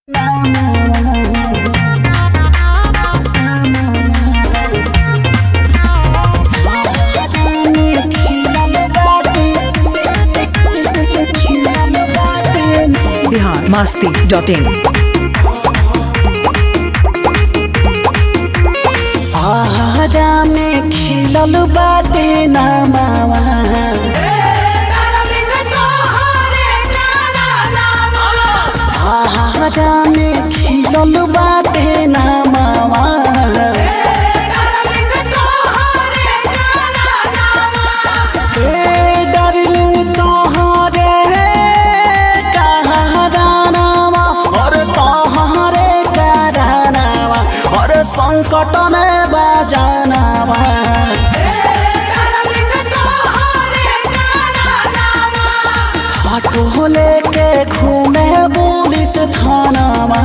Bihar Masti dot in आहारा में खिलल बाटे नामावा आहारा में खिलल बाटे नामावा ए डार्लिंग तोहरे कहरानावा और तोहरे करानावा और संकट में बजानावा फोटो लेके घूमे पुलिस थानावा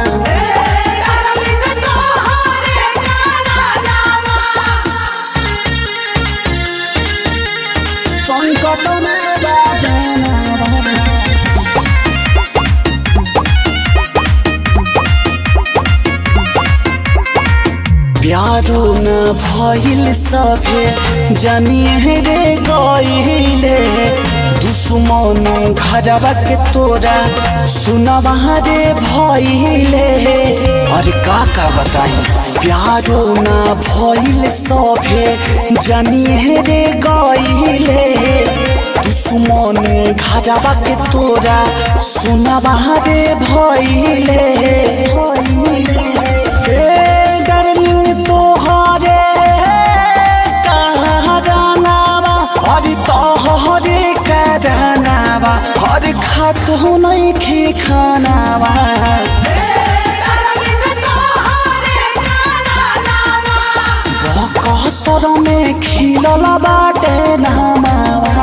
संकट में बजानावा प्यारो न भइल सभे जनिए रे गइले दुश्मन घरवा के तोरा सुनवा रे भइले अरे का का बताई प्यारो न भइल सभे जनिए रे गइले दुश्मन घरवा के तोरा सुनवा रे भइले ए डार्लिंग तोहरे कहरानावा हरि तोहरे करानावा हरि खातो नहीं खे खानावा कसर में खिलल बाटे नामावा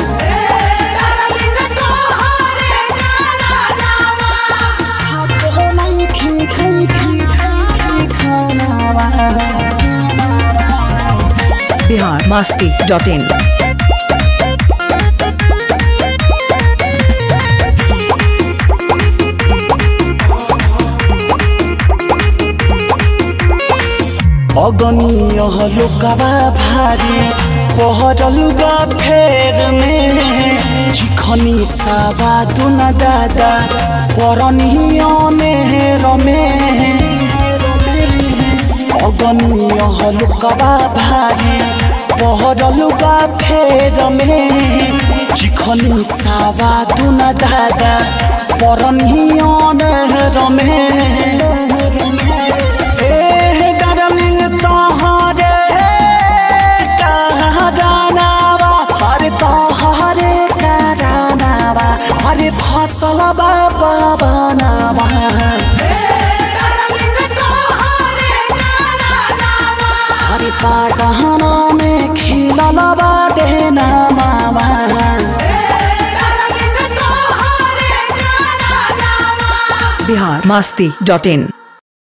खातो नहीं खे खे खे खे खानावा बिहार मस्ती डॉट इन अगनीय लोकवा भारी पहरल बा फेर में चिखनी सावा दुन दादा परनिय नेहर में अगनीय लोकवा भारी पहरल बा फेर में चिखनी सावा दुन दादा परनिय नेहर में ए डार्लिंग तोहरे कहरानावा हरे तोहरे करानावा हरे फसल बाबा बनावा हरे पाटहना में खिलल बाटे नामावा बिहार मस्ती डॉट इन